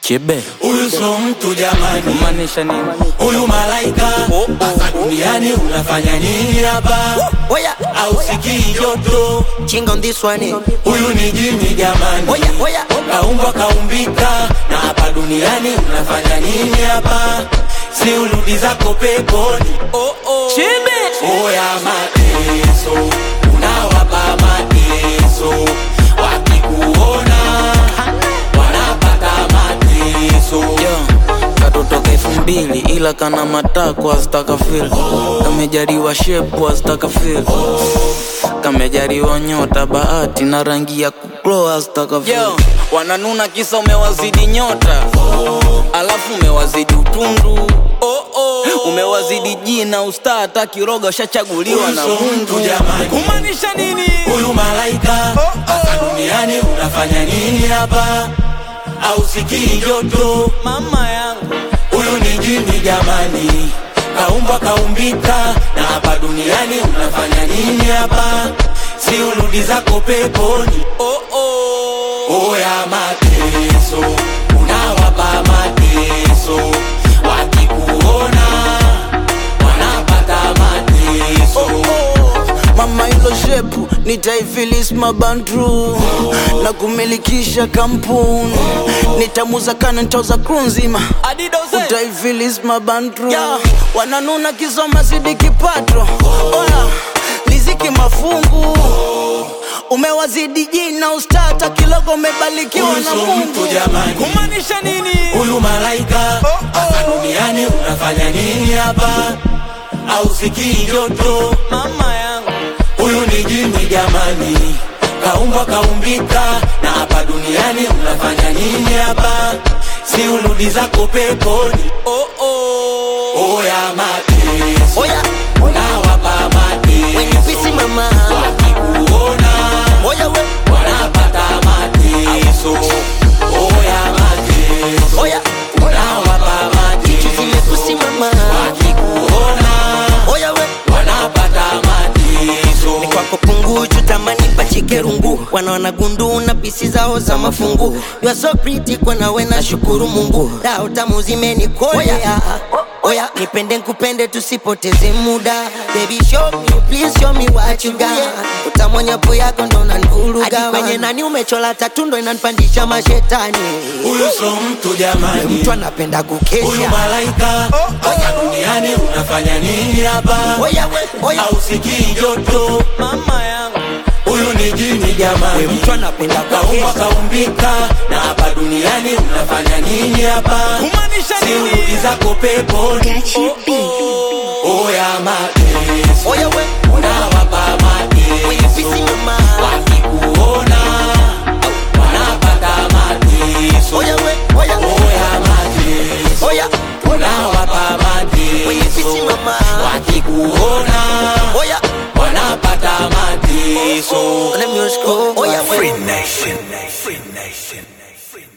Kibe Huyu so mtu jamani, kumaanisha nini? huyu malaika hapa duniani unafanya nini hapa? Oya, Au sikii joto? ching on this one. Huyu ni jini jamani, Oya, oya. kaumbwa kaumbika, na hapa duniani unafanya nini hapa? Si urudi zako peponi. Oh, oh. Kibe Oya mateso, unawapa mateso, wakikuona wanapata mateso. Yo, katotoka elfu mbili ila kana matako azitaka fil kamejariwa shepu azitaka fil kamejariwa nyota bahati na rangi ya kuklo azitaka fil wananuna kisa umewazidi nyota alafu umewazidi utundu umewazidi jina ustaa hata kiroga ushachaguliwa na Huyu so mtu Mungu jamani. kumaanisha nini Huyu malaika hapa duniani unafanya nini hapa? Au sikii joto? mama yangu Huyu ni jini jamani, kaumbwa kaumbika, na hapa duniani unafanya nini hapa? Si urudi zako peponi. oh, oh. Oya mateso, unawapa mateso, wakikuona wanapata mateso. mama ilo shepu nitaifilis mabandru na kumilikisha kampuni nitamuza kana ntoza kru nzima utaifilis mabandru wananuna kisoma zidi kipato oya liziki mafungu umewazidi jina ustata kilogo umebarikiwa Huyu na so mungu mtu jamani. kumaanisha nini Huyu malaika hapa duniani unafanya nini hapa? Au sikii joto? mama yangu Huyu ni jini jamani, kaumbwa kaumbika, na hapa duniani unafanya nini hapa? Si urudi zako peponi. oh, oh. Oya mateso, Oya, unawapa when you mateso, busy mama. wakikuona Oya, we. wanapata mateso. Oya mateso, Oya, unawapa zimekusi mateso, mama. wakikuona Oya, we. wanapata mateso. kwako punguju tamani pachike rungu wanaona gundu na pisi zao za mafungu you are so pretty kwa nawe na shukuru mungu dao tamu zimenikolea oya nipende nkupende tusipoteze muda baby show me please show me what you got utamwonyapo yako ndo nanvuruga Hadi kwenye nani umechola tatu ndo inanipandisha mashetani Huyu so mtu jamani, mtu anapenda huyu kukesha malaika hapa duniani unafanya nini hapa? oya we oya Au sikii joto? mama yangu Huyu ni jini we jamani, mtu anapenda kaumbwa kukesha kaumbika, na hapa duniani unafanya nini hapa? kumaanisha Si urudi zako peponi. Oya mateso, oya we unawapa when you busy mateso, mama wakikuona wanapata mateso. oya we oya Oya mateso, oya unawapa when you busy mateso, mama wakikuona oya wanapata mateso. Let me just go. Oh, yeah, wait. Nation. Free Nation.